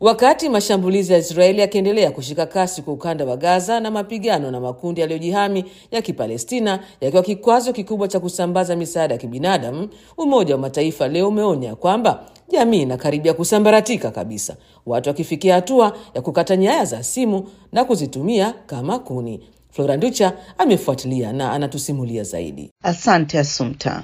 Wakati mashambulizi ya Israeli yakiendelea kushika kasi kwa ukanda wa Gaza na mapigano na makundi yaliyojihami ya Kipalestina yakiwa kikwazo kikubwa cha kusambaza misaada ya kibinadamu, Umoja wa Mataifa leo umeonya kwamba jamii inakaribia kusambaratika kabisa, watu wakifikia hatua ya kukata nyaya za simu na kuzitumia kama kuni. Flora Nducha amefuatilia na anatusimulia zaidi. Asante Asumta.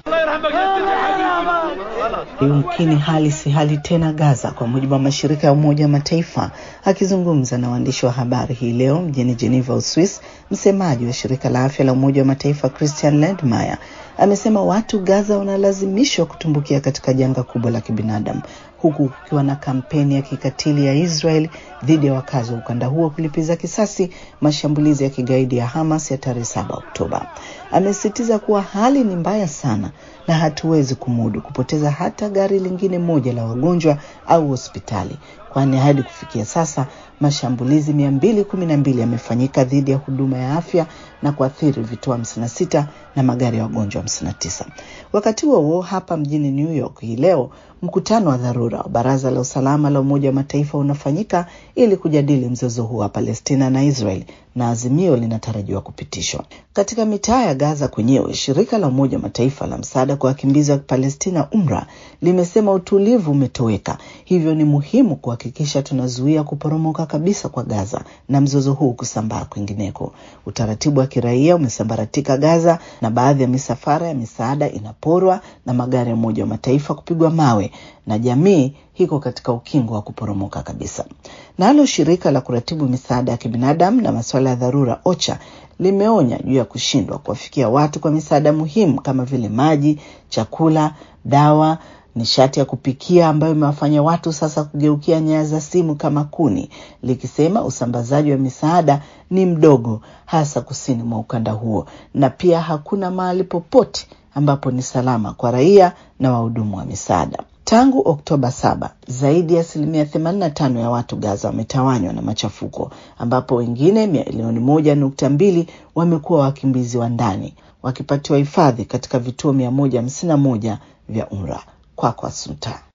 Yumkini hali si hali tena Gaza, kwa mujibu wa mashirika ya Umoja wa Mataifa. Akizungumza na waandishi wa habari hii leo mjini Geneva, Uswis, msemaji wa shirika la afya la Umoja wa Mataifa Christian Lindmeier amesema watu Gaza wanalazimishwa kutumbukia katika janga kubwa la kibinadamu huku kukiwa na kampeni ya kikatili ya Israel dhidi ya wakazi wa ukanda huo kulipiza kisasi mashambulizi ya kigaidi ya Hamas ya tarehe 7 Oktoba. Amesisitiza kuwa hali ni mbaya sana na hatuwezi kumudu kupoteza hata gari lingine moja la wagonjwa au hospitali, kwani hadi kufikia sasa mashambulizi mia mbili kumi na mbili yamefanyika dhidi ya huduma ya afya na kuathiri vituo 56 na magari ya wagonjwa 59. Wakati huo huo, hapa mjini New York hii leo mkutano wa dharura wa Baraza la Usalama la Umoja wa Mataifa unafanyika ili kujadili mzozo huu wa Palestina na Israel na azimio linatarajiwa kupitishwa. Katika mitaa ya Gaza kwenyewe, shirika la Umoja wa Mataifa la msaada kwa wakimbizi wa Palestina UMRA limesema utulivu umetoweka, hivyo ni muhimu kuhakikisha tunazuia kuporomoka kabisa kwa Gaza na mzozo huu kusambaa kwingineko. Utaratibu wa kiraia umesambaratika Gaza na baadhi ya misafara ya misaada inaporwa na magari ya Umoja wa Mataifa kupigwa mawe na jamii hiko katika ukingo wa kuporomoka kabisa. Nalo shirika la kuratibu misaada ya kibinadamu na masuala ya dharura OCHA limeonya juu ya kushindwa kuwafikia watu kwa misaada muhimu kama vile maji, chakula, dawa nishati ya kupikia ambayo imewafanya watu sasa kugeukia nyaya za simu kama kuni, likisema usambazaji wa misaada ni mdogo, hasa kusini mwa ukanda huo, na pia hakuna mahali popote ambapo ni salama kwa raia na wahudumu wa misaada. Tangu Oktoba saba, zaidi ya asilimia 85 ya watu Gaza wametawanywa na machafuko, ambapo wengine milioni moja nukta mbili wamekuwa wakimbizi wa ndani wakipatiwa hifadhi katika vituo mia moja hamsini na moja vya UNRWA. Kwako Asumta.